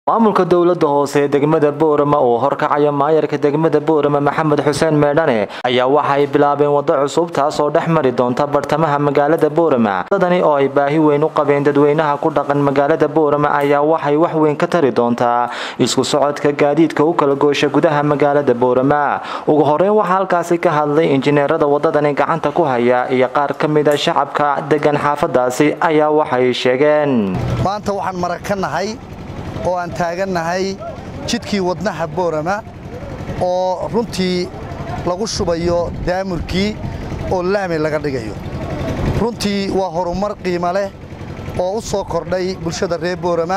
maamulka dowlada hoose ee degmada boorama oo horkacaya maayarka degmada boorama maxamed xuseen meedhane ayaa waxay bilaabeen wado cusub taasoo dhex mari doonta bartamaha magaalada boorama wadadani oo ay baahi weyn u qabeen dadweynaha ku dhaqan magaalada boorama ayaa waxay wax weyn ka tari doontaa isku socodka gaadiidka u kala goosha gudaha magaalada boorama ugu horeyn waxaa halkaasi ka hadlay injineerada wadadani gacanta ku haya iyo qaar ka mida shacabka degan xaafadaasi ayaa waxay sheegeen maanta waxaan marag ka nahay oo aan taagannahay jidkii wadnaha boorama oo runtii lagu shubayo daamurkii oo laami laga dhigayo runtii waa horumar qiimo leh oo u soo kordhay bulshada reer boorama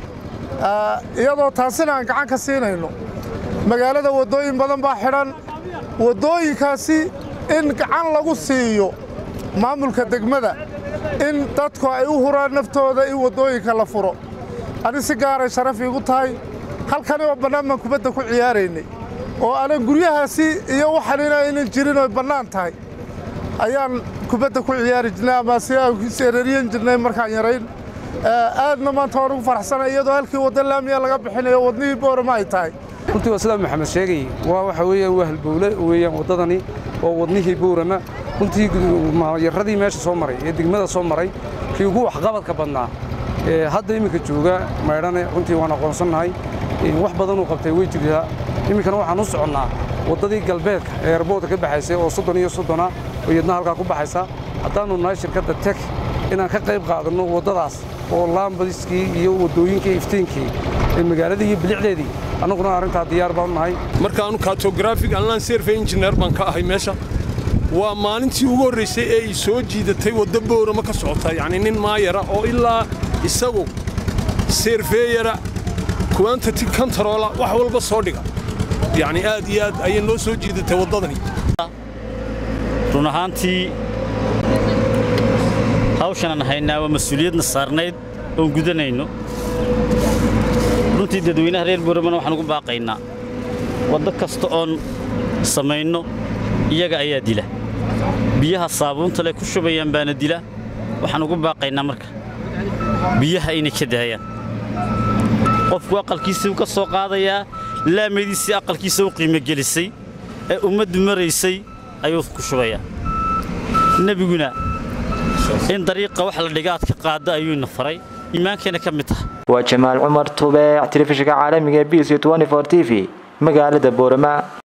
iyadoo taasina aan gacan ka siinayno magaalada waddooyin badan baa xidhan waddooyinkaasi in gacan lagu siiyo maamulka degmada in dadku ay u huraan naftooda in waddooyinka la furo ani si gaaray sharaf iigu tahay halkani oo bannaan baan kubadda ku ciyaaraynay oo anan guryahaasi iyo waxanina aynan jirin oy bannaan tahay ayaan kubadda ku ciyaari jirnay ama si aan seerariyan jirnay markaan yarayn aadna maanta waan ugu faraxsanay iyadoo halkii wadda laamiya laga bixinayo wadnihii boorama ay tahay runtii waa sidaa maxamed sheegay waa waxa weeyaan waa halbowle weeyaan waddadani oo wadnihii boorama runtii yaradii meesha soo maray ee degmada soo maray kii ugu waxqabadka badnaa hadda iminka jooga maydhane runtii waan aqoonsannahay wax badanuu qabtay way jirtaa iminkana waxaan u soconnaa waddadii galbeedka ee erboodka ka baxaysay oo soddon iyo soddona oo iyadna halkaa ku baxaysa haddaannu nahay shirkadda tek inaan ka qayb qaadanno waddadaas oo laambadiskii iyo waddooyinkii iftiinkii ee magaaladii iyo bilicdeedii annaguna arrintaa diyaar baanu nahay markaanu katografig anlan serve injineer baan ka ahay meesha waa maalintii ugu horraysay ee ay soo jiidatay wadda boorama ka socota yacni nin maayara oo ilaa isagu seerfeeyara kuwantati kontaroola wax walba soo dhiga yacni aad iyo aad ayay noo soo jiidatay waddadani run ahaantii hawshanaan haynaa waa mas-uuliyadna saarnayd oon gudanayno runtii dadweynaha reer booramana waxaan ugu baaqaynaa waddo kasta oon samayno iyaga ayaa dila biyaha saabuunta leh ku shubayaan baana dila waxaan ugu baaqaynaa marka biyaha inay ka daayaan qofku aqalkiisii u ka soo qaadayaa laamadiisii aqalkiisa u qiimogelisay ee ummaddu maraysay ayuu ku shubayaa nebiguna in dariiqa wax la dhigaad ka qaadda ayuuna faray iimaankeena ka mid taha waa jamaal cumar tubeec telefishinka caalamiga b c t v magaalada boorama